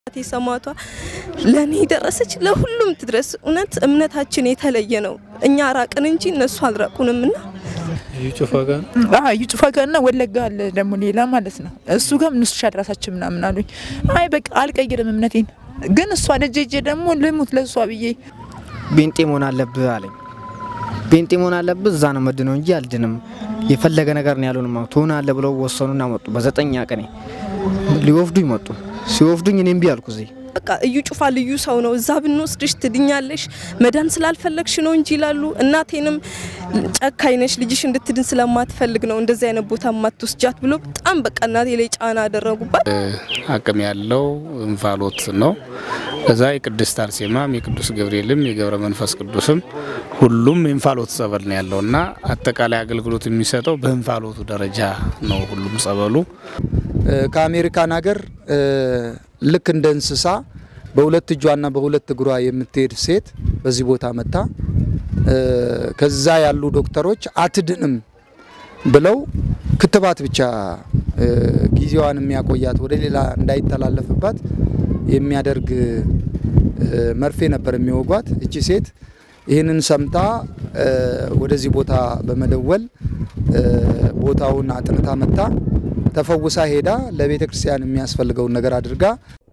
እናቴ ሰማዕቷ ለእኔ ደረሰች፣ ለሁሉም ትድረስ። እውነት እምነታችን የተለየ ነው። እኛ ራቅን እንጂ እነሱ አልራቁንም እና ጩፋ ጋር እዩ ጩፋ ጋርና ወለጋ አለ ደግሞ ሌላ ማለት ነው። እሱ ጋር ምን ሻ ራሳችን ምናምን አሉኝ። አይ በቃ አልቀይርም እምነቴን ግን እሷ ደጀ ሄጄ ደግሞ ልሙት ለእሷ ብዬ ቤንጤ መሆን አለብህ አለኝ። ቤንጤ መሆን አለብህ እዛ ነው መድነው እንጂ አልድንም። የፈለገ ነገር ነው ያሉን ትሆናለህ ብለው ወሰኑና መጡ። በዘጠኛ ቀኔ ሊወፍዱኝ መጡ። ሲወፍዱኝ እኔ እምቢ አልኩ። እዚህ በቃ እዩ ጩፋ ልዩ ሰው ነው፣ እዛ ብንወስድሽ ትድኛለሽ፣ መዳን ስላልፈለግሽ ነው እንጂ ይላሉ። እናቴንም ጨካኝ ነሽ፣ ልጅሽ እንድትድን ስለማትፈልግ ነው እንደዚህ አይነት ቦታ ማትወስጃት ብሎ በጣም በቃ እናቴ ላይ ጫና አደረጉባት። አቅም ያለው እንፋሎት ነው። ከዛ የቅድስት አርሴማም የቅዱስ ገብርኤልም የገብረ መንፈስ ቅዱስም ሁሉም የእንፋሎት ጸበል ነው ያለው እና አጠቃላይ አገልግሎት የሚሰጠው በእንፋሎቱ ደረጃ ነው። ሁሉም ጸበሉ ከአሜሪካን ሀገር ልክ እንደ እንስሳ በሁለት እጇና በሁለት እግሯ የምትሄድ ሴት በዚህ ቦታ መታ ከዛ ያሉ ዶክተሮች አትድንም ብለው ክትባት ብቻ ጊዜዋን የሚያቆያት ወደ ሌላ እንዳይተላለፍባት የሚያደርግ መርፌ ነበር የሚወጓት። እቺ ሴት ይህንን ሰምታ ወደዚህ ቦታ በመደወል ቦታውን አጥንታ መታ ተፈውሳ ሄዳ ለቤተ ክርስቲያን የሚያስፈልገውን ነገር አድርጋ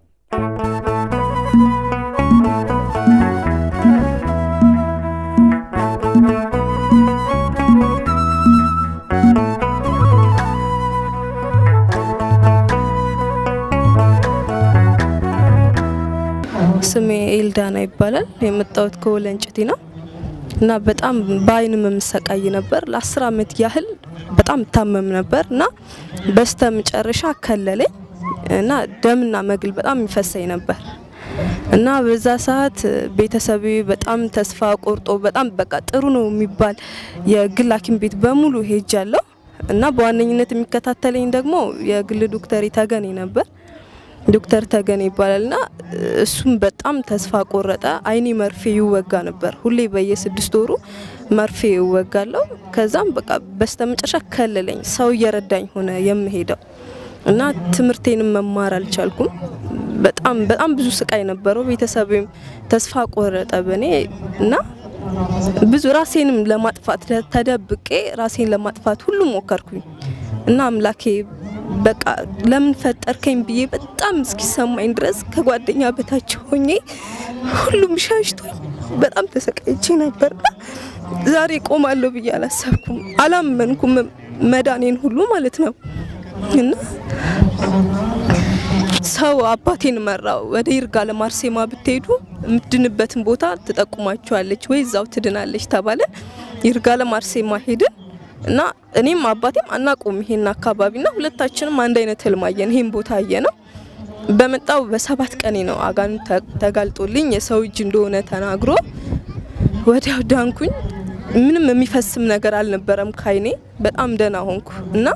ስሜ ኤልዳና ይባላል። የመጣሁት ከወለንጭቲ ነው እና በጣም በአይንም የምሰቃይ ነበር። ለአስር አመት ያህል በጣም ታመም ነበር እና በስተ መጨረሻ ከለለኝ እና ደምና መግል በጣም ይፈሰኝ ነበር እና በዛ ሰዓት ቤተሰቤ በጣም ተስፋ ቆርጦ በጣም በቃ ጥሩ ነው የሚባል የግል ሐኪም ቤት በሙሉ ሄጃለሁ እና በዋነኝነት የሚከታተለኝ ደግሞ የግል ዶክተር ተገኔ ነበር። ዶክተር ተገኔ ይባላል እና እሱም በጣም ተስፋ ቆረጠ። አይኔ መርፌ ይወጋ ነበር። ሁሌ በየስድስት ወሩ መርፌ ይወጋለሁ። ከዛም በቃ በስተመጨረሻ ከለለኝ። ሰው እየረዳኝ ሆነ የምሄደው እና ትምህርቴንም መማር አልቻልኩም። በጣም በጣም ብዙ ስቃይ ነበረው። ቤተሰብም ተስፋ ቆረጠ በእኔ እና ብዙ ራሴንም ለማጥፋት ተደብቄ ራሴን ለማጥፋት ሁሉ ሞከርኩኝ እና አምላኬ በቃ ለምን ፈጠርከኝ ብዬ በጣም እስኪሰማኝ ድረስ ከጓደኛ በታች ሆኜ ሁሉም ሻሽቶኝ በጣም ተሰቃይቼ ነበርና ዛሬ ቆማለሁ ብዬ አላሰብኩም፣ አላመንኩም መዳኔን ሁሉ ማለት ነው እና ሰው አባቴን መራው። ወደ ይርጋ ለማርሴማ ብትሄዱ የምትድንበትን ቦታ ትጠቁማችኋለች ወይ እዛው ትድናለች ተባለ። ይርጋ ለማርሴማ ሄድን እና እኔም አባቴም አናውቀውም ይሄን አካባቢና ሁለታችንም አንድ አይነት ህልም አየን። ይሄን ቦታ አየ ነው። በመጣው በሰባት ቀኔ ነው አጋንንት ተጋልጦልኝ የሰው እጅ እንደሆነ ተናግሮ ወዲያው ዳንኩኝ። ምንም የሚፈስም ነገር አልነበረም ካይኔ። በጣም ደህና ሆንኩ እና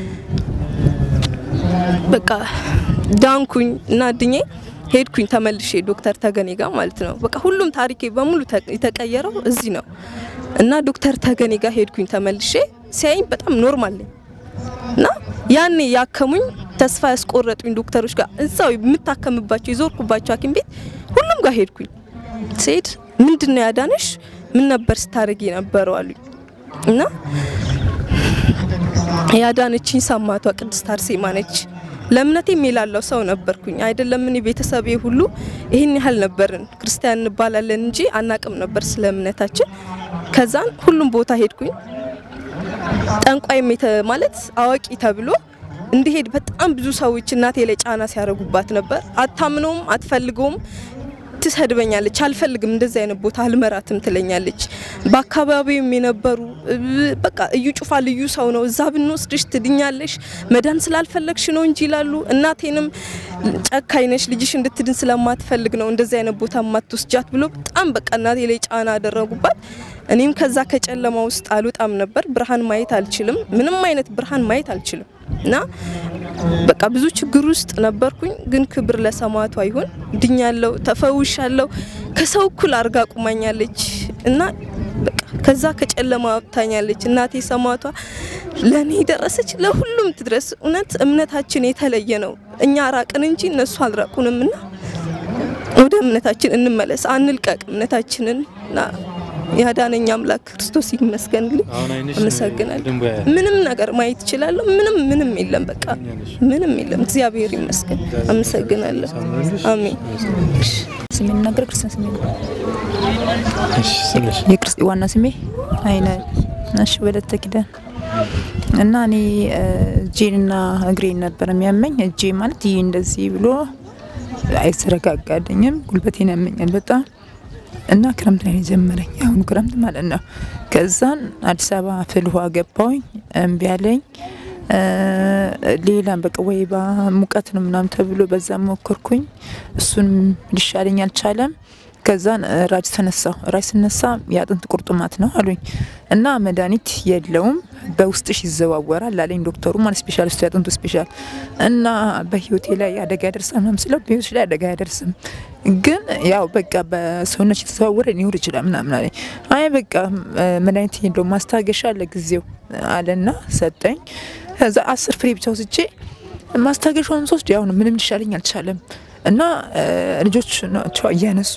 በቃ ዳንኩኝ እና ድኜ ሄድኩኝ ተመልሼ ዶክተር ተገኔ ጋር ማለት ነው። በቃ ሁሉም ታሪኬ በሙሉ የተቀየረው እዚህ ነው እና ዶክተር ተገኔ ጋር ሄድኩኝ ተመልሼ። ሲያይኝ በጣም ኖርማል ነኝ እና ያኔ ያከሙኝ ተስፋ ያስቆረጡኝ ዶክተሮች ጋር እዛው የምታከምባቸው የዞርኩባቸው ሐኪም ቤት ሁሉም ጋር ሄድኩኝ። ስሄድ ምንድን ነው ያዳነሽ? ምን ነበር ስታደርጊ የነበረው አሉኝ እና ያዳነችኝ ሰማዕቷ ቅድስት አርሴማ ነች። ለእምነቴም የላለው ሰው ነበርኩኝ። አይደለም እኔ ቤተሰቤ ሁሉ ይህን ያህል ነበርን። ክርስቲያን እንባላለን እንጂ አናቅም ነበር ስለ እምነታችን። ከዛን ሁሉም ቦታ ሄድኩኝ። ጠንቋይም ማለት አዋቂ ተብሎ እንዲሄድ በጣም ብዙ ሰዎች እናቴ ላይ ጫና ሲያደርጉባት ነበር። አታምነውም፣ አትፈልገውም፣ ትሰድበኛለች። አልፈልግም፣ እንደዚህ አይነት ቦታ አልመራትም ትለኛለች። በአካባቢውም የነበሩ በቃ እዩ ጩፋ ልዩ ሰው ነው፣ እዛ ብንወስድሽ ትድኛለሽ፣ መዳን ስላልፈለግሽ ነው እንጂ ይላሉ። እናቴንም ጨካኝ ነሽ፣ ልጅሽ እንድትድን ስለማትፈልግ ነው እንደዚህ አይነት ቦታ ማትወስጃት ብሎ በጣም በቃ እናቴ ላይ ጫና አደረጉባት። እኔም ከዛ ከጨለማ ውስጥ አልወጣም ነበር። ብርሃን ማየት አልችልም፣ ምንም አይነት ብርሃን ማየት አልችልም እና በቃ ብዙ ችግር ውስጥ ነበርኩኝ። ግን ክብር ለሰማዕቷ ይሁን፣ ድኛለሁ፣ ተፈውሻለሁ። ከሰው እኩል አርጋ ቁማኛለች እና በቃ ከዛ ከጨለማ አውጥታኛለች። እናቴ ሰማዕቷ ለእኔ ደረሰች፣ ለሁሉም ትድረስ። እውነት እምነታችን የተለየ ነው። እኛ ራቅን እንጂ እነሱ አልራቁንም እና ወደ እምነታችን እንመለስ፣ አንልቀቅ እምነታችንን እና ያዳነኝ አምላክ ክርስቶስ ይመስገንልኝ። አመሰግናለሁ። ምንም ነገር ማየት እችላለሁ። ምንም ምንም የለም፣ በቃ ምንም የለም። እግዚአብሔር ይመስገን። አመሰግናለሁ። አሜን። ስሜ ልናገር ክርስቲያን ስሜ ነው። የክርስቲ ዋና ስሜ አይነ እሺ ወለተ ኪዳን እና እኔ እጄንና እግሬን ነበር የሚያመኝ። እጄ ማለት ይህ እንደዚህ ብሎ አይዘረጋጋልኝም፣ ጉልበቴን ያመኛል በጣም እና ክረምት ላይ ነው የጀመረኝ፣ የአሁኑ ክረምት ማለት ነው። ከዛን አዲስ አበባ ፍል ውሃ ገባሁኝ፣ እምቢ አለኝ። ሌላም በቃ ወይባ ሙቀት ነው ምናምን ተብሎ በዛ ሞከርኩኝ፣ እሱን ሊሻለኝ አልቻለም። ከዛን ራጅ ተነሳው። ራጅ ስነሳ የአጥንት ቁርጥማት ነው አሉኝ እና መድኃኒት የለውም በውስጥሽ ይዘዋወራል አለኝ ዶክተሩ፣ ማለት ስፔሻሊስቱ የአጥንቱ ስፔሻል እና በህይወቴ ላይ አደጋ ያደርሳል ምናምን ስለው በህይወትሽ ላይ አደጋ አያደርስም፣ ግን ያው በቃ በሰውነች የተዘዋወረ ሊኖር ይችላል ምናምን አለኝ። አይ በቃ መድኃኒት የለውም ማስታገሻ ለጊዜው አለና ሰጠኝ። ከዛ አስር ፍሬ ብቻ ወስጄ ማስታገሻውን ሶስት ያው ነው ምንም ሊሻለኝ አልቻለም። እና ልጆች ናቸው እያነሱ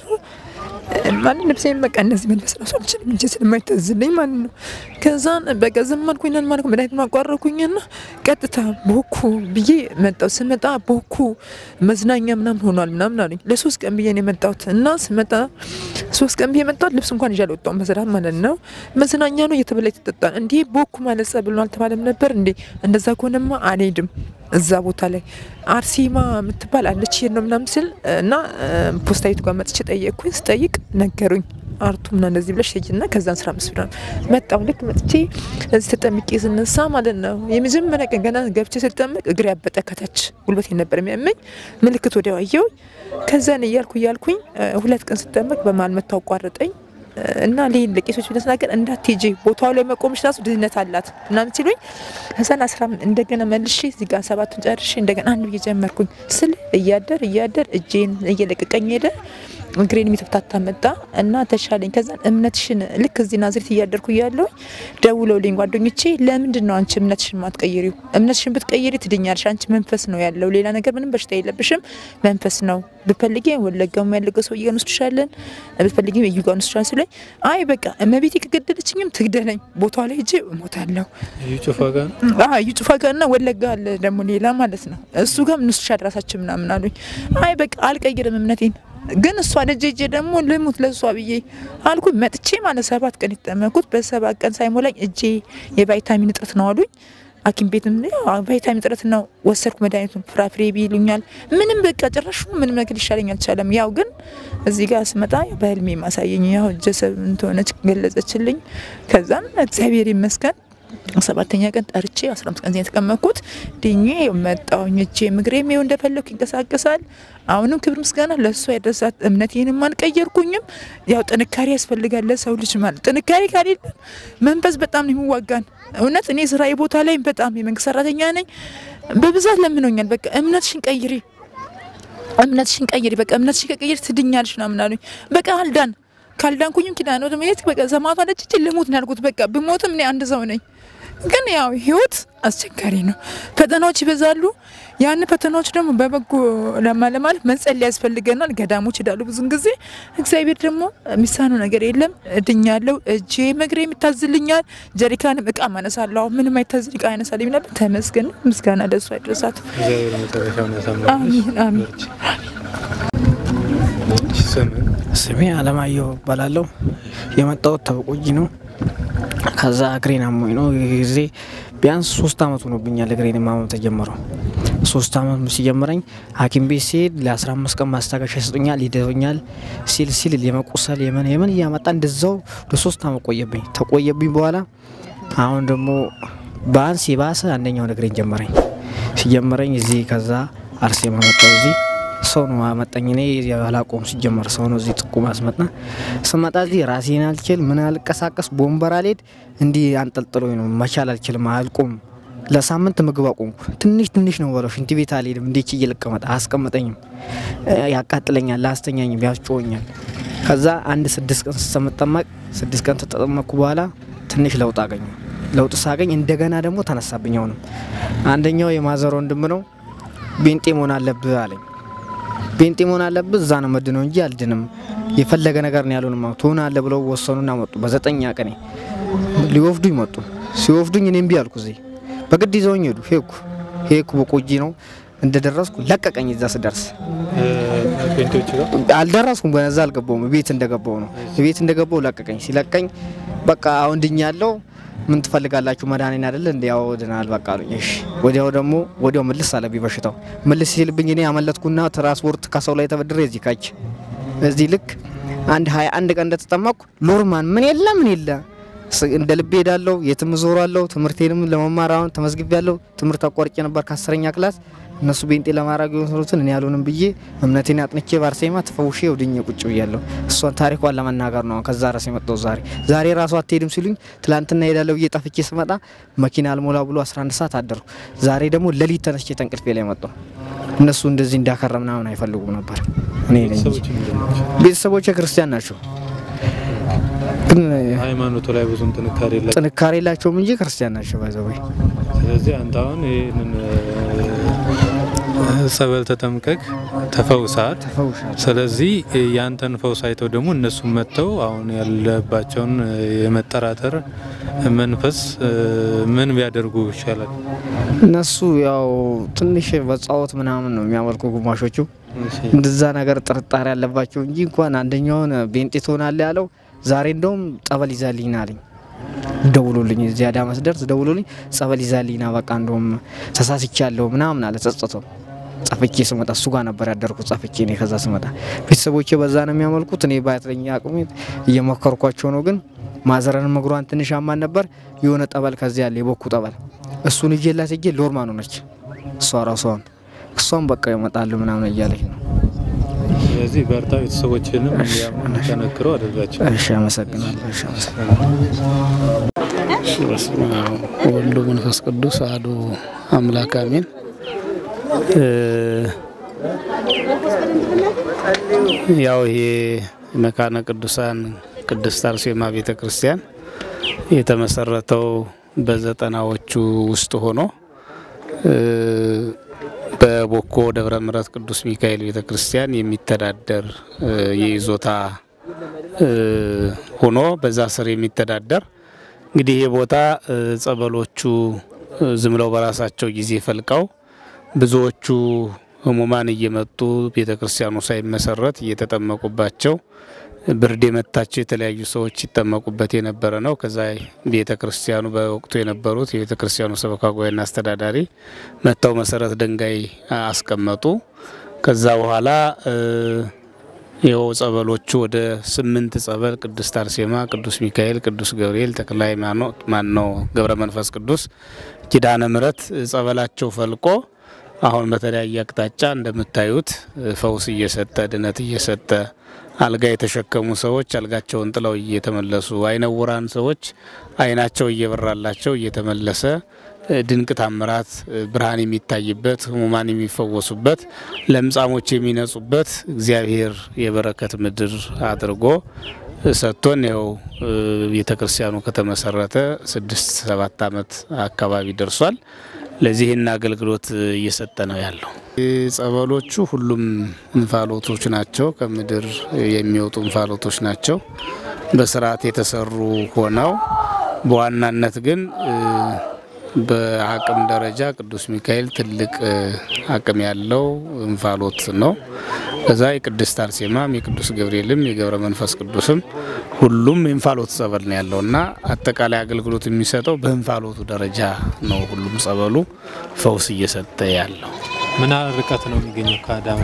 ማለት ልብሴን በቃ እነዚህ መልበስ ራሱ አልችልም እንጂ ስለማይታዝልኝ ማለት ነው። ከዛን በቃ ዝም አልኩኝ ነን ማለት መድኃኒት ማቋረኩኝና ቀጥታ ቦኩ ብዬ መጣሁ። ስመጣ ቦኩ መዝናኛ ምናምን ሆኗል ምናምን አለኝ። ለሶስት ቀን ብዬ ነው የመጣሁት እና ስመጣ ሶስት ቀን ብዬ መጣሁት። ልብስ እንኳን ይዤ አልወጣሁም በስርዓት ማለት ነው። መዝናኛ ነው እየተበላ የተጠጣ እንዴ ቦኩ ማለት ጸብል ነው አልተባለም ነበር እንዴ? እንደዛ ከሆነማ አልሄድም እዛ ቦታ ላይ አርሴማ የምትባል አለች ይሄድ ነው ምናምን ስል እና ፖስታዊቱ ጋር መጥቼ ጠየቅኩኝ። ስጠይቅ ነገሩኝ አርቱ ምና እንደዚህ ብለሽ ሄጅና ከዛን ስራ ምስ ብላ መጣሁ። ልክ መጥቼ እዚህ ተጠምቄ ስነሳ ማለት ነው የመጀመሪያ ቀን ገና ገብቼ ስጠመቅ እግሬ ያበጠ ከታች ጉልበቴ ነበር የሚያመኝ ምልክት ወዲያው አየሁኝ። ከዛን እያልኩ እያልኩኝ ሁለት ቀን ስጠመቅ በመሀል መጥቶ አቋረጠኝ እና ሌን ለቄሶች ብለስናገር እንዳትሄጂ ቦታው ላይ መቆምሽ ራሱ ድህነት አላት ምናምን ሲሉኝ ከዛን አስራ እንደገና መልሼ እዚህ ጋር ሰባቱን ጨርሼ እንደገና አንድ ብዬ ጀመርኩኝ ስል እያደር እያደር እጄን እየለቀቀኝ ሄደ። እግሬን የሚተፍታታ መጣ እና ተሻለኝ። ከዛን እምነትሽን ልክ እዚህ ናዝሬት እያደርኩ እያለሁኝ ደውለውልኝ ጓደኞቼ ለምንድን ነው አንቺ እምነትሽን ማትቀይሪው? እምነትሽን ብትቀይሪ ትድኛለሽ። አንቺ መንፈስ ነው ያለው፣ ሌላ ነገር ምንም በሽታ የለብሽም። መንፈስ ነው ብትፈልጊ ወለጋም ያለገ ሰው ጋር እንወስድሻለን፣ ብትፈልጊ እዩ ጋር እንወስድሻለን ሲለኝ አይ በቃ እመቤቴ ከገደለችኝም ትግደለኝ፣ ቦታው ላይ ሂጄ እሞታለሁ። እዩ ጩፋ ጋር እና ወለጋ አለ ደግሞ ሌላ ማለት ነው። እሱ ጋር እንወስድሻለን ራሳችን ምናምን አሉኝ። አይ በቃ አልቀይርም እምነቴን ግን እሷ ደጅ ሄጄ ደግሞ ልሙት ለእሷ ብዬ አልኩ። መጥቼ ማለት ሰባት ቀን የተጠመኩት በሰባት ቀን ሳይሞላኝ እጄ የቫይታሚን እጥረት ነው አሉኝ። ሐኪም ቤትም ቫይታሚን እጥረት ነው ወሰድኩ። መድኃኒቱን ፍራፍሬ ቢሉኛል። ምንም በቃ ጭራሹ ምንም ነገር ሊሻለኝ አልቻለም። ያው ግን እዚህ ጋር ስመጣ በህልሜ ማሳየኝ ያው ጀሰብ እንደሆነች ገለጸችልኝ። ከዛም እግዚአብሔር ይመስገን ሰባተኛ ቀን ጠርቼ አስራ አምስት ቀን የተቀመጥኩት ድኜ መጣሁኝ። እጄ ምግሬም ይኸው እንደፈለኩ ይንቀሳቀሳል። አሁንም ክብር ምስጋና ለእሷ ያደረሳት። እምነቴንም አልቀየርኩኝም። ያው ጥንካሬ ያስፈልጋል ለሰው ልጅ ማለት ጥንካሬ ካሌለ መንፈስ በጣም ነው የሚዋጋን። እውነት እኔ ስራዬ ቦታ ላይ በጣም የመንግስት ሰራተኛ ነኝ። በብዛት ለምኖኛል። በቃ እምነትሽን ቀይሪ፣ እምነትሽን ቀይሪ፣ በቃ እምነትሽን ከቀይሪ ትድኛለሽ ምናምን አሉኝ። በቃ አልዳን ካልዳንኩኝም ኪዳነ ምሕረት በቃ ሰማዕቷ ነች እንጂ ልሙት ነው ያልኩት። በቃ ብሞትም እኔ አንድ ሰው ነኝ። ግን ያው ህይወት አስቸጋሪ ነው። ፈተናዎች ይበዛሉ። ያን ፈተናዎች ደግሞ በበጎ ለማለማለፍ መጸለይ ያስፈልገናል። ገዳሞች ሄዳሉ ብዙን ጊዜ። እግዚአብሔር ደግሞ የሚሳነው ነገር የለም። እድኛለሁ። እጄ መግሬ የሚታዝልኛል። ጀሪካንም እቃ ማነሳለሁ። አሁን ምንም አይታዝል እቃ ያነሳልኝ ነበር። ተመስገን። ምስጋና ደሱ አይድረሳት። አሚን አሚን። ስሜ አለማየሁ እባላለሁ። የመጣሁት ተበቆጂ ነው። ከዛ እግሬን አሞኝ ነው ጊዜ ቢያንስ ሶስት አመት ሆኖብኛል። እግሬን ማመም ተጀመረው። ሶስት አመት ሲጀምረኝ ሐኪም ቤት ሲሄድ ለአስራ አምስት ቀን ማስታገሻ ይሰጡኛል፣ ይደበኛል ሲል ሲል የመቁሰል የምን የምን እያመጣ እንደዛው ለሶስት አመት ቆየብኝ። ተቆየብኝ በኋላ አሁን ደግሞ በአንስ የባሰ አንደኛውን እግሬን ጀመረኝ። ሲጀመረኝ እዚህ ከዛ አርሴማ መጣሁ እዚህ ሰው ነው አመጣኝ። እኔ አላቆም ሲጀመር ሰው ነው እዚህ ጥቁም አስመጣ። ስመጣ እዚህ ራሴን አልችል ምን አልቀሳቀስ በወንበር አልሄድ እንዲህ አንጠልጥሎ ነው መቻል አልችልም። አልቆም ለሳምንት ምግብ አቆምኩ። ትንሽ ትንሽ ነው በለው ሽንት ቤት አልሄድም። እንዴች እየለቀመጠ አያስቀምጠኝም፣ ያቃጥለኛል፣ ላስተኛኝም፣ ያስጮኛል። ከዛ አንድ ስድስት ቀን ስመጠመቅ ስድስት ቀን ተጠመቅኩ በኋላ ትንሽ ለውጥ አገኘ። ለውጥ ሳገኝ እንደገና ደግሞ ተነሳብኝ። አሁንም አንደኛው የማዘር ወንድም ነው ቤንጤ መሆን አለብህ አለኝ። ቤንጤ መሆን አለብህ እዛ ነው መድነው እንጂ አልድንም፣ የፈለገ ነገር ነው ያሉን። ትሆናለህ ብለው ወሰኑና መጡ። በዘጠኛ ቀኔ ሊወፍዱኝ መጡ። ሲወፍዱኝ እኔ እምቢ አልኩ። እዚህ በግድ ይዘውኝ ሄዱ። ሄድኩ ሄድኩ በቆጂ ነው እንደደረስኩ ለቀቀኝ። እዛ ስደርስ ፔንቶች ጋር አልደረስኩም፣ በነዛ አልገባውም። ቤት እንደገባው ነው ቤት እንደገባው ለቀቀኝ። ሲለቀኝ በቃ አሁን ድኛለሁ፣ ምን ትፈልጋላችሁ? መድኃኒን አይደለ እንዲ ያው ድናል በቃ አሉኝ። እሺ ወዲያው ደግሞ ወዲያው ምልስ አለብኝ በሽታው። ምልስ ሲልብኝ እኔ አመለጥኩና ትራንስፖርት ከሰው ላይ ተበድሬ እዚህ ካች እዚህ ልክ አንድ ሀያ አንድ ቀን እንደተጠመቅኩ ሎርማን ምን የለ ምን የለ ስ- እንደ ልቤ ሄዳለሁ፣ የትም ዞራለሁ። ትምህርቴንም ለመማር አሁን ተመዝግቤያለሁ። ትምህርት አቋርጬ ነበር ከአስረኛ ክላስ እነሱ ቤንጤ ለማድረግ የወሰኑትን እኔ ያሉንም ብዬ እምነቴን አጥንቼ ባርሴማ ተፈውሼ ወድኜ ቁጭ ብያለሁ። እሷን ታሪኳን ለመናገር ነው ከዛ ራስ የመጣው ዛሬ ዛሬ ራሱ አትሄድም ሲሉኝ ትላንትና ሄዳለሁ ብዬ ጠፍቼ ስመጣ መኪና አልሞላ ብሎ 11 ሰዓት አደርኩ። ዛሬ ደግሞ ሌሊት ተነስቼ ተንቅልፌ ላይ መጣሁ። እነሱ እንደዚህ እንዳከረ ምናምን አይፈልጉም ነበር። እኔ ነኝ እንጂ። ቤተሰቦች ምንድን ናቸው? ቤተሰቦቼ ክርስቲያን ናቸው፣ ግን ሃይማኖቱ ላይ ብዙም ጥንካሬ የላቸውም። ጥንካሬ የላቸውም እንጂ ክርስቲያን ናቸው። ባይዘወይ ስለዚህ አንተ አሁን ይህንን እ፣ ጸበል ተጠምቀቅ ተፈውሳት። ተፈውሻለሁ። ስለዚህ እ፣ ያንተን ፈውስ አይተው ደግሞ እነሱም መጥተው አሁን ያለባቸውን እ፣ የመጠራጠር መንፈስ እ፣ ምን ቢያደርጉ ይሻላል? እነሱ ያው ትንሽ በጻወት ምናምን ነው የሚያመልኩ ግማሾቹ እንደዛ ነገር ጥርጣሬ ያለባቸው እንጂ እንኳን አንደኛውን ቤንጤ ትሆናለህ ያለው ዛሬ እንደውም ጸበል ይዛልኝ ና አለኝ። ደውሎልኝ እዚህ አዳማ ስደርስ ደውሎልኝ ጸበል ይዛልኝ ና በቃ እንደውም ተሳስቻለሁ ምናምን አለ ጸጽቶ ጸፍቼ ስመጣ እሱ ጋር ነበር ያደርኩት። ጸፍቼ እኔ ከዛ ስመጣ ቤተሰቦቼ በዛ ነው የሚያመልኩት። እኔ ባያትለኛ አቅሜ እየሞከርኳቸው ነው። ግን ማዘረን እግሯን ትንሽ አማን ነበር። የሆነ ጠበል ከዚያ ያለ የቦኩ ጠበል እሱን ይዤላት ሄጄ ሎርማኑ ነች እሷ ራሷን እሷም በቃ ይመጣሉ ምናምን እያለች ነው። ስለዚህ በርታ፣ ቤተሰቦችንም እንዲያምኑ እንዲጠነክሩ አድርጋቸው። እሺ አመሰግናለሁ። እሺ አመሰግናለሁ። በስመ አብ ወወልድ ወመንፈስ ቅዱስ አሐዱ አምላክ አሜን። እ፣ ያው ይሄ መካነ ቅዱሳን ቅድስት አርሴማ ቤተ ክርስቲያን የተመሰረተው በዘጠናዎቹ ውስጥ ሆኖ እ፣ በቦኮ ደብረ ምሕረት ቅዱስ ሚካኤል ቤተ ክርስቲያን የሚተዳደር እ፣ የይዞታ እ፣ ሆኖ በዛ ስር የሚተዳደር እንግዲህ ይህ ቦታ እ፣ ጸበሎቹ እ፣ ዝም ብለው በራሳቸው ጊዜ ፈልቀው ብዙዎቹ ህሙማን እየመጡ ቤተ ክርስቲያኑ ሳይመሰረት እየተጠመቁባቸው ብርድ የመታቸው የተለያዩ ሰዎች ይጠመቁበት የነበረ ነው። ከዛ ቤተ ክርስቲያኑ በወቅቱ የነበሩት የቤተ ክርስቲያኑ ሰበካ ጉባኤና አስተዳዳሪ መጥተው መሰረት ድንጋይ አስቀመጡ። ከዛ በኋላ እ፣ ይኸው ጸበሎቹ ወደ ስምንት ጸበል ቅድስት አርሴማ፣ ቅዱስ ሚካኤል፣ ቅዱስ ገብርኤል፣ ተክለ ሃይማኖት ማን ነው ገብረ መንፈስ ቅዱስ፣ ኪዳነ ምሕረት ጸበላቸው ፈልቆ አሁን በተለያየ አቅጣጫ እንደምታዩት እ፣ ፈውስ እየሰጠ ድነት እየሰጠ አልጋ የተሸከሙ ሰዎች አልጋቸውን ጥለው እየተመለሱ አይነውራን ሰዎች አይናቸው እየበራላቸው እየተመለሰ እ፣ ድንቅ ታምራት እ፣ ብርሃን የሚታይበት ህሙማን የሚፈወሱበት ለምጻሞች የሚነጹበት እግዚአብሔር የበረከት ምድር አድርጎ እ፣ ሰጥቶን ይኸው እ፣ ቤተ ክርስቲያኑ ከተመሰረተ ስድስት ሰባት ዓመት አካባቢ ደርሷል። ለዚህን አገልግሎት እየሰጠ ነው ያለው። ጸበሎቹ ሁሉም እንፋሎቶች ናቸው። ከምድር የሚወጡ እንፋሎቶች ናቸው። በስርዓት የተሰሩ ሆነው በዋናነት ግን እ፣ በአቅም ደረጃ ቅዱስ ሚካኤል ትልቅ እ፣ አቅም ያለው እንፋሎት ነው። ከዛ የቅድስት አርሴማም የቅዱስ ገብርኤልም የገብረ መንፈስ ቅዱስም ሁሉም የእንፋሎት ጸበል ነው ያለው እና አጠቃላይ አገልግሎት የሚሰጠው በእንፋሎቱ ደረጃ ነው። ሁሉም ጸበሉ ፈውስ እየሰጠ ያለው ምን ያህል ርቀት ነው የሚገኘው ከአዳማ?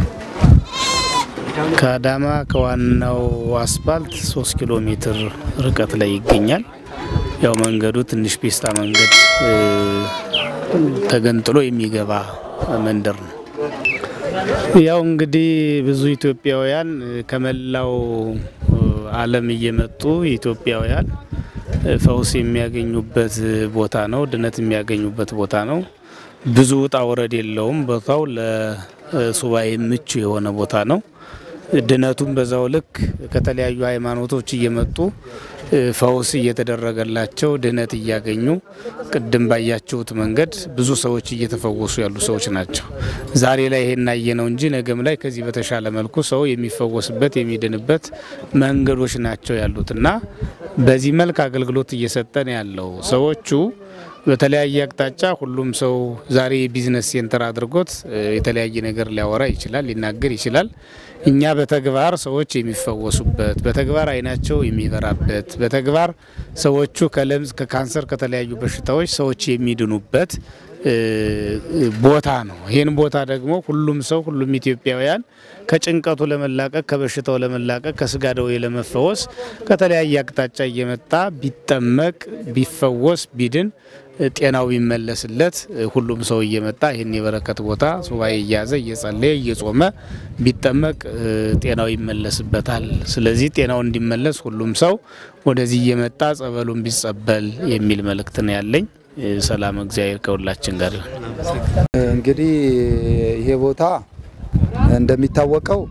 ከአዳማ ከዋናው አስፓልት ሶስት ኪሎ ሜትር ርቀት ላይ ይገኛል። ያው መንገዱ ትንሽ ፒስታ መንገድ እ፣ ተገንጥሎ የሚገባ መንደር ነው። ያው እንግዲህ ብዙ ኢትዮጵያውያን እ፣ ከመላው እ፣ ዓለም እየመጡ ኢትዮጵያውያን እ፣ ፈውስ የሚያገኙበት ቦታ ነው። ድነት የሚያገኙበት ቦታ ነው። ብዙ ውጣ ወረድ የለውም። ቦታው ለሱባኤ ምቹ የሆነ ቦታ ነው። ድነቱም በዛው ልክ ከተለያዩ ሃይማኖቶች እየመጡ ፈውስ እየተደረገላቸው ድህነት እያገኙ ቅድም ባያችሁት መንገድ ብዙ ሰዎች እየተፈወሱ ያሉ ሰዎች ናቸው። ዛሬ ላይ ይሄን አየነው እንጂ ነገም ላይ ከዚህ በተሻለ መልኩ ሰው የሚፈወስበት የሚድንበት መንገዶች ናቸው ያሉት እና በዚህ መልክ አገልግሎት እየሰጠን ያለው ሰዎቹ በተለያየ አቅጣጫ ሁሉም ሰው ዛሬ የቢዝነስ ሴንተር አድርጎት የተለያየ ነገር ሊያወራ ይችላል፣ ሊናገር ይችላል። እኛ በተግባር ሰዎች የሚፈወሱበት፣ በተግባር አይናቸው የሚበራበት፣ በተግባር ሰዎቹ ከለምጽ፣ ከካንሰር፣ ከተለያዩ በሽታዎች ሰዎች የሚድኑበት ቦታ ነው። ይህን ቦታ ደግሞ ሁሉም ሰው ሁሉም ኢትዮጵያውያን ከጭንቀቱ ለመላቀቅ ከበሽታው ለመላቀቅ ከስጋ ደዌ ለመፈወስ ከተለያየ አቅጣጫ እየመጣ ቢጠመቅ ቢፈወስ ቢድን ጤናው ቢመለስለት ሁሉም ሰው እየመጣ ይህን የበረከት ቦታ ሱባኤ እያዘ እየጸለየ እየጾመ ቢጠመቅ ጤናው ይመለስበታል። ስለዚህ ጤናው እንዲመለስ ሁሉም ሰው ወደዚህ እየመጣ ጸበሉን ቢጸበል የሚል መልእክት ነው ያለኝ። ሰላም እግዚአብሔር ከሁላችን ጋር ይሁን። እንግዲህ ይሄ ቦታ እንደሚታወቀው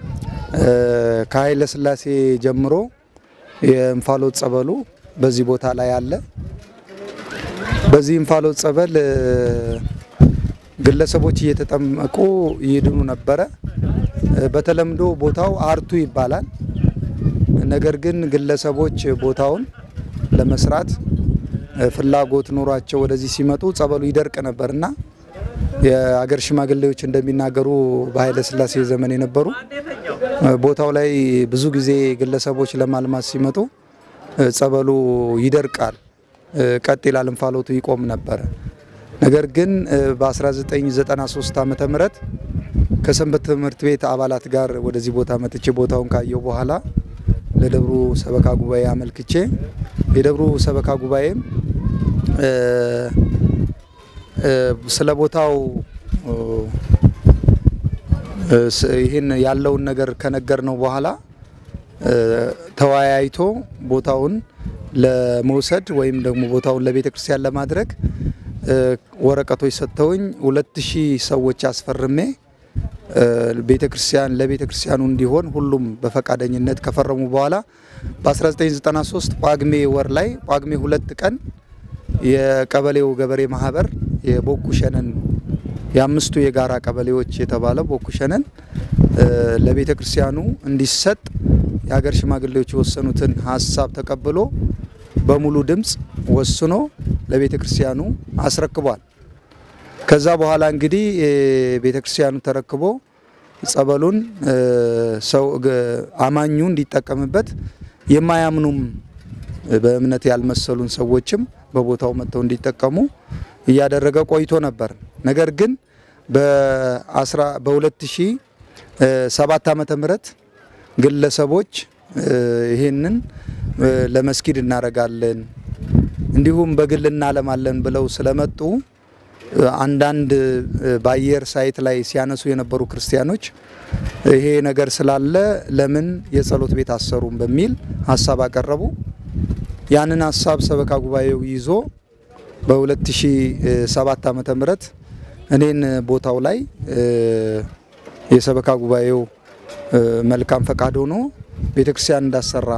ከኃይለ ሥላሴ ጀምሮ የእንፋሎት ጸበሉ በዚህ ቦታ ላይ አለ። በዚህ እንፋሎት ጸበል ግለሰቦች እየተጠመቁ ይድኑ ነበረ። በተለምዶ ቦታው አርቱ ይባላል። ነገር ግን ግለሰቦች ቦታውን ለመስራት ፍላጎት ኖሯቸው ወደዚህ ሲመጡ ጸበሉ ይደርቅ ነበርና የአገር ሽማግሌዎች እንደሚናገሩ በኃይለ ሥላሴ ዘመን የነበሩ ቦታው ላይ ብዙ ጊዜ ግለሰቦች ለማልማት ሲመጡ ጸበሉ ይደርቃል፣ ቀጥ ይላል፣ እንፋሎቱ ይቆም ነበረ። ነገር ግን በ1993 ዓመተ ምህረት ከሰንበት ትምህርት ቤት አባላት ጋር ወደዚህ ቦታ መጥቼ ቦታውን ካየው በኋላ ለደብሩ ሰበካ ጉባኤ አመልክቼ የደብሩ ሰበካ ጉባኤም ስለ ቦታው ይህን ያለውን ነገር ከነገር ነው በኋላ ተወያይቶ ቦታውን ለመውሰድ ወይም ደግሞ ቦታውን ለቤተ ክርስቲያን ለማድረግ ወረቀቶች ሰጥተውኝ ሁለት ሺህ ሰዎች አስፈርሜ ቤተ ክርስቲያን ለቤተ ክርስቲያኑ እንዲሆን ሁሉም በፈቃደኝነት ከፈረሙ በኋላ በ1993 ጳጉሜ ወር ላይ ጳጉሜ ሁለት ቀን የቀበሌው ገበሬ ማህበር የቦኩሸነን የአምስቱ የጋራ ቀበሌዎች የተባለ ቦኩሸነን ለቤተ ክርስቲያኑ እንዲሰጥ የሀገር ሽማግሌዎች የወሰኑትን ሀሳብ ተቀብሎ በሙሉ ድምፅ ወስኖ ለቤተ ክርስቲያኑ አስረክቧል። ከዛ በኋላ እንግዲህ ቤተ ክርስቲያኑ ተረክቦ ጸበሉን ሰው አማኙ እንዲጠቀምበት የማያምኑም በእምነት ያልመሰሉን ሰዎችም በቦታው መጥተው እንዲጠቀሙ እያደረገ ቆይቶ ነበር። ነገር ግን በ2007 ዓመተ ምህረት ግለሰቦች ይህንን ለመስጊድ እናደርጋለን እንዲሁም በግል እናለማለን ብለው ስለመጡ አንዳንድ በአየር ሳይት ላይ ሲያነሱ የነበሩ ክርስቲያኖች ይሄ ነገር ስላለ ለምን የጸሎት ቤት አሰሩም በሚል ሀሳብ አቀረቡ። ያንን ሀሳብ ሰበካ ጉባኤው ይዞ በ2007 ዓመተ ምህረት እኔን ቦታው ላይ የሰበካ ጉባኤው መልካም ፈቃድ ሆኖ ቤተክርስቲያን እንዳሰራ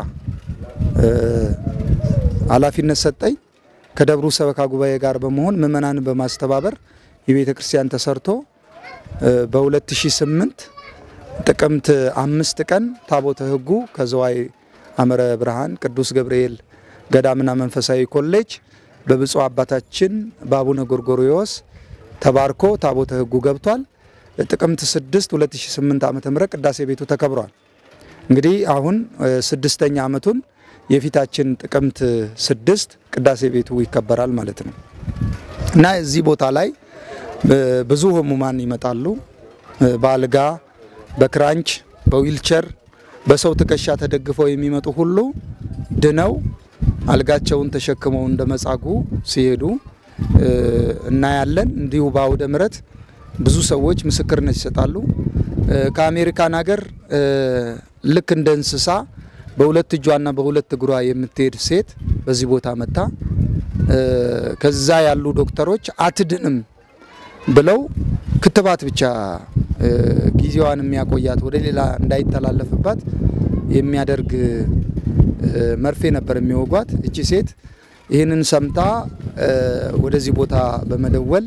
ኃላፊነት ሰጠኝ። ከደብሩ ሰበካ ጉባኤ ጋር በመሆን ምእመናንን በማስተባበር የቤተ ክርስቲያን ተሰርቶ በ2008 ጥቅምት አምስት ቀን ታቦተ ሕጉ ከዘዋይ አመረ ብርሃን ቅዱስ ገብርኤል ገዳምና መንፈሳዊ ኮሌጅ በብፁዕ አባታችን በአቡነ ጎርጎርዮስ ተባርኮ ታቦተ ሕጉ ገብቷል። ጥቅምት 6 2008 ዓ ም ቅዳሴ ቤቱ ተከብሯል። እንግዲህ አሁን ስድስተኛ ዓመቱን የፊታችን ጥቅምት ስድስት ቅዳሴ ቤቱ ይከበራል ማለት ነው እና እዚህ ቦታ ላይ ብዙ ህሙማን ይመጣሉ። በአልጋ በክራንች በዊልቸር በሰው ትከሻ ተደግፈው የሚመጡ ሁሉ ድነው አልጋቸውን ተሸክመው እንደ መጻጉ ሲሄዱ እናያለን። እንዲሁ በአውደ ምሕረት ብዙ ሰዎች ምስክርነት ይሰጣሉ። ከአሜሪካን ሀገር ልክ እንደ እንስሳ በሁለት እጇና በሁለት እግሯ የምትሄድ ሴት በዚህ ቦታ መታ ከዛ ያሉ ዶክተሮች አትድንም ብለው ክትባት ብቻ ጊዜዋን የሚያቆያት ወደ ሌላ እንዳይተላለፍባት የሚያደርግ መርፌ ነበር የሚወጓት። እቺ ሴት ይህንን ሰምታ ወደዚህ ቦታ በመደወል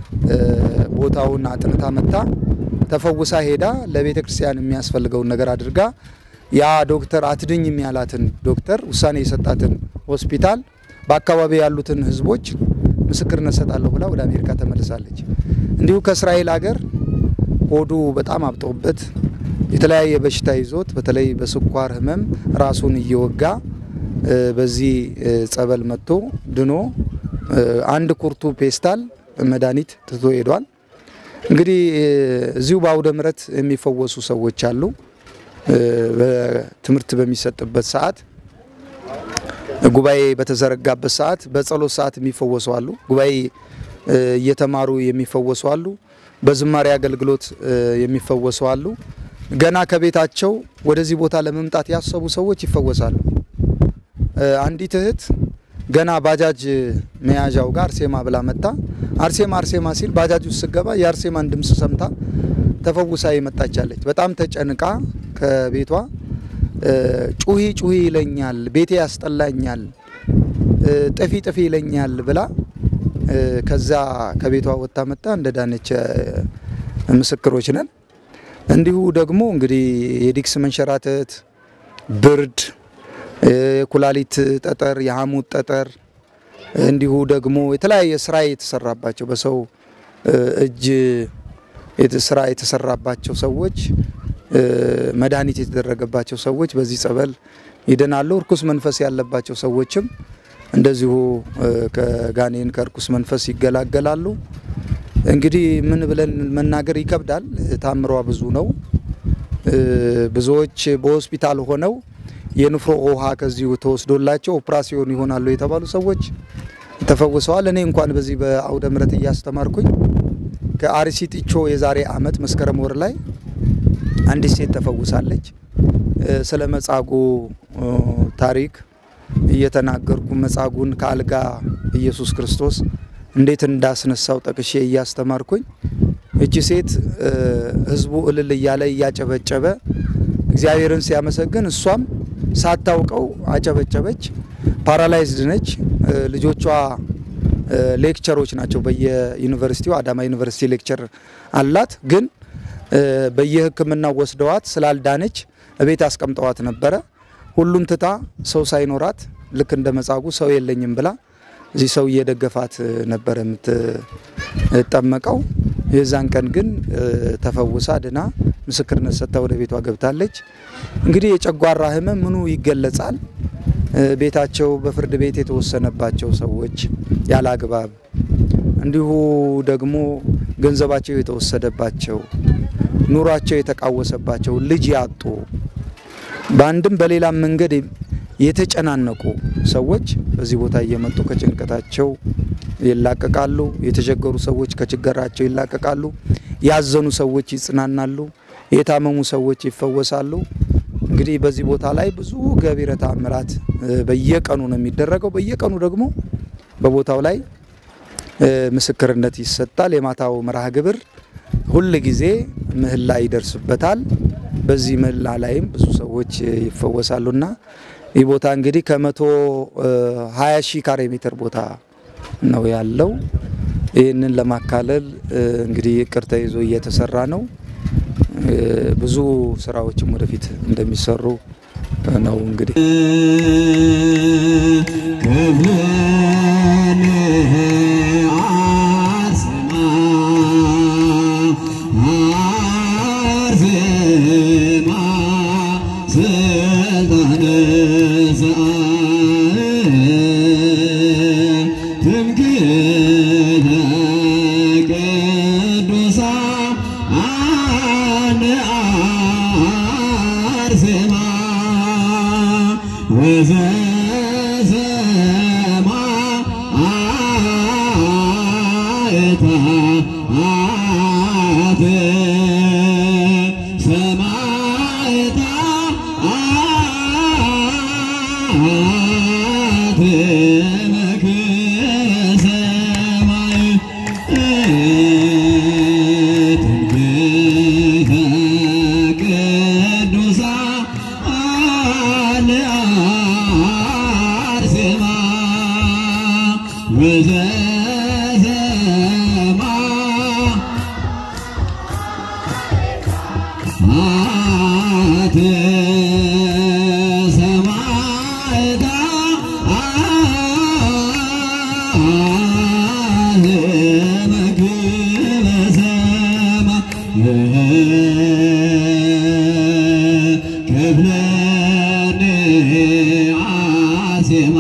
ቦታውን አጥንታ መታ ተፈውሳ ሄዳ ለቤተ ክርስቲያን የሚያስፈልገውን ነገር አድርጋ ያ ዶክተር አትድኝም ያላትን ዶክተር ውሳኔ የሰጣትን ሆስፒታል በአካባቢ ያሉትን ሕዝቦች ምስክርነት ሰጣለሁ ብላ ወደ አሜሪካ ተመልሳለች። እንዲሁ ከእስራኤል ሀገር ሆዱ በጣም አብጦበት የተለያየ በሽታ ይዞት በተለይ በስኳር ህመም ራሱን እየወጋ በዚህ ጸበል መጥቶ ድኖ አንድ ኩርቱ ፔስታል መድኃኒት ትቶ ሄዷል። እንግዲህ እዚሁ በአውደ ምሕረት የሚፈወሱ ሰዎች አሉ። በትምህርት በሚሰጥበት ሰዓት ጉባኤ በተዘረጋበት ሰዓት በጸሎት ሰዓት የሚፈወሱ አሉ። ጉባኤ እየተማሩ የሚፈወሱ አሉ። በዝማሬ አገልግሎት የሚፈወሱ አሉ። ገና ከቤታቸው ወደዚህ ቦታ ለመምጣት ያሰቡ ሰዎች ይፈወሳሉ። አንዲት እህት ገና ባጃጅ መያዣው ጋር አርሴማ ብላ መጣ። አርሴማ አርሴማ ሲል ባጃጅ ውስጥ ስገባ የአርሴማን ድምፅ ሰምታ ተፈውሳ የመጣቻለች። በጣም ተጨንቃ ከቤቷ ጩሂ ጩሂ ይለኛል፣ ቤቴ ያስጠላኛል፣ ጥፊ ጥፊ ይለኛል ብላ ከዛ ከቤቷ ወጥታ መጣ እንደ ዳነች ምስክሮች ነን። እንዲሁ ደግሞ እንግዲህ የዲክስ መንሸራተት፣ ብርድ፣ የኩላሊት ጠጠር፣ የሐሞት ጠጠር እንዲሁ ደግሞ የተለያየ ስራ የተሰራባቸው በሰው እጅ ስራ የተሰራባቸው ሰዎች መድኃኒት የተደረገባቸው ሰዎች በዚህ ጸበል ይድናሉ። እርኩስ መንፈስ ያለባቸው ሰዎችም እንደዚሁ ከጋኔን ከእርኩስ መንፈስ ይገላገላሉ። እንግዲህ ምን ብለን መናገር ይከብዳል። ታምሯ ብዙ ነው። ብዙዎች በሆስፒታል ሆነው የንፍሮ ውሃ ከዚሁ ተወስዶላቸው ኦፕራሲዮን ይሆናሉ የተባሉ ሰዎች ተፈውሰዋል። እኔ እንኳን በዚህ በአውደ ምሕረት እያስተማርኩኝ ከአርሲ ጢቾ የዛሬ ዓመት መስከረም ወር ላይ አንዲት ሴት ተፈውሳለች። ስለ መጻጉ ታሪክ እየተናገርኩ መጻጉን ከአልጋ ኢየሱስ ክርስቶስ እንዴት እንዳስነሳው ጠቅሼ እያስተማርኩኝ እቺ ሴት ሕዝቡ እልል እያለ እያጨበጨበ እግዚአብሔርን ሲያመሰግን እሷም ሳታውቀው አጨበጨበች። ፓራላይዝድ ነች። ልጆቿ ሌክቸሮች ናቸው። በየዩኒቨርሲቲው አዳማ ዩኒቨርሲቲ ሌክቸር አላት። ግን በየሕክምናው ወስደዋት ስላልዳነች እቤት አስቀምጠዋት ነበረ። ሁሉን ትታ ሰው ሳይኖራት ልክ እንደ መጻጉ ሰው የለኝም ብላ እዚህ ሰው እየደገፋት ነበረ የምትጠመቀው። የዛን ቀን ግን ተፈውሳ ድና ምስክርነት ሰጥታ ወደ ቤቷ ገብታለች። እንግዲህ የጨጓራ ህመም ምኑ ይገለጻል? ቤታቸው በፍርድ ቤት የተወሰነባቸው ሰዎች ያለ አግባብ እንዲሁ ደግሞ ገንዘባቸው የተወሰደባቸው ኑሯቸው የተቃወሰባቸው ልጅ ያጡ በአንድም በሌላም መንገድ የተጨናነቁ ሰዎች በዚህ ቦታ እየመጡ ከጭንቀታቸው ይላቀቃሉ። የተቸገሩ ሰዎች ከችግራቸው ይላቀቃሉ። ያዘኑ ሰዎች ይጽናናሉ። የታመሙ ሰዎች ይፈወሳሉ። እንግዲህ በዚህ ቦታ ላይ ብዙ ገቢረ ተአምራት በየቀኑ ነው የሚደረገው። በየቀኑ ደግሞ በቦታው ላይ ምስክርነት ይሰጣል። የማታው መርሃ ግብር ሁል ጊዜ ምህላ ይደርስበታል። በዚህ ምህላ ላይም ብዙ ሰዎች ይፈወሳሉና ይህ ቦታ እንግዲህ ከመቶ ሀያ ሺህ ካሬ ሜትር ቦታ ነው ያለው። ይህንን ለማካለል እንግዲህ እቅድ ተይዞ እየተሰራ ነው። ብዙ ስራዎችም ወደፊት እንደሚሰሩ ነው እንግዲህ ሰማይ ቅዱሳን አርሴማ ወዘዘማ አት ሰማዕታ አህመግበ ሰማ ክብለኒ አርሴማ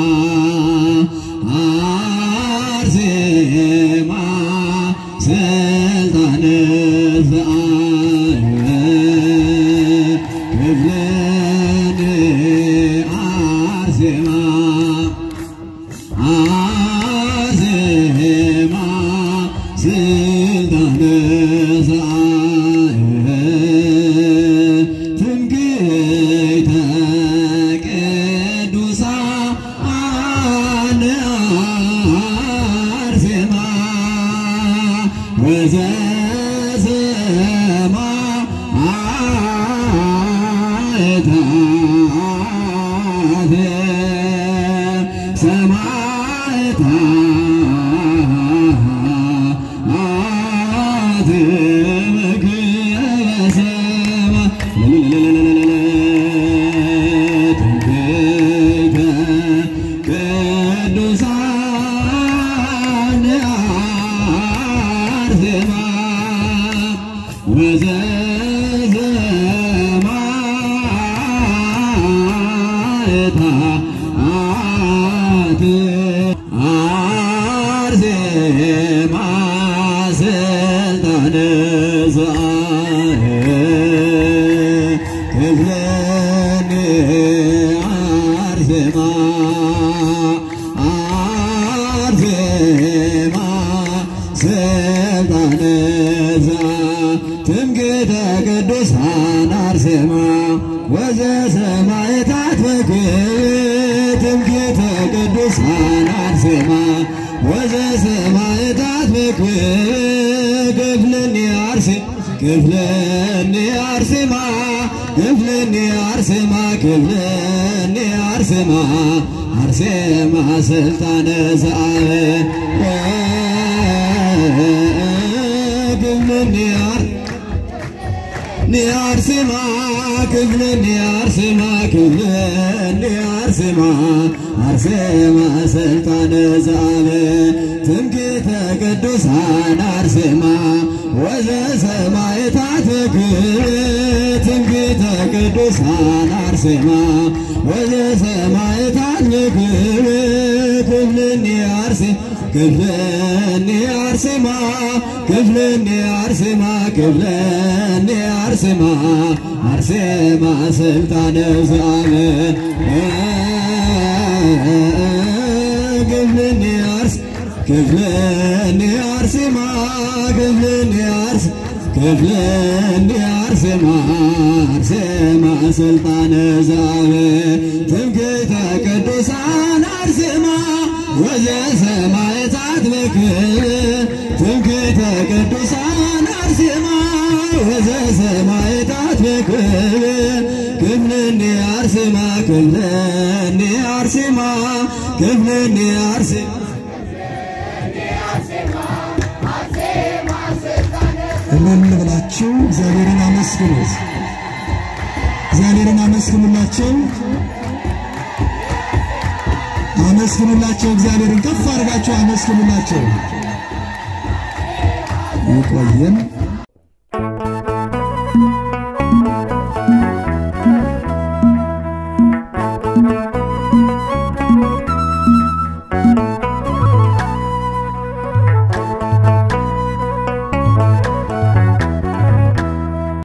አርሴማ ስልጣነ ክብለኒ አርሴማ አርሴማ ስልጣነ ትምክህተ ቅዱሳን አርሴማ ወዘዘማ ሰማዕታት ሰማዕታት ምግበ ሰማ ትምክህተ ቅዱሳን አርሴማ ወዘዘማዕታት አርሴማ ስልጣነ ክብለኒ አርሴማ አርሴማ ስልጣነ ትምክህተ ቅዱሳን አርሴማ ወዘሰማዕታት በክብር ትምክህተ ቅዱሳን አርሴማ ወዘሰማዕታት በክብር ክፍልኒ አርሴ ክፍልኒ አርሴማ ክፍልኒ አርሴማ ክፍልኒ አርሴማ አርሴማ ስልጣነ ዘአብ ክፍልኒ አር ኒያርሴማ ክፍለ ኒያርሴማ ክፍለ ኒያርሴማ አርሴማ ስልጣነ ዘአብ ትምክህተ ቅዱሳን አርሴማ ወዘሰማዕታት ክብር ትምክህተ ቅዱሳን አርሴማ ወዘሰማዕታት ክብር ክፍልኒ አርሴ ክፍልኒ አርሴማ ክፍልኒ አርሴማ ክፍልኒ አርሴማ አርሴማ ስልጣነ ዘአብ ክፍልኒ አርስ ክፍልኒ አርሴማ ክፍልኒ አርስ ክፍልኒ አርሴማ አርሴማ ስልጣነ ዘአብ ትምክህተ ቅዱሳን አርሴማ ወዘሰማዕታት በክብር ትምክህተ ቅዱሳን አርሴማ ወዘሰማዕታት በክብር ክፍልኒ አርሴማ ክፍልኒ አርሴማ ክፍልኒ አርሴማ እልል ብላችሁ እግዚአብሔርን አመስግኑት። እግዚአብሔርን አመስግኑላቸው፣ አመስግኑላቸው። እግዚአብሔርን ከፍ አድርጋችሁ አመስግኑላቸው። ይቆየን። Thank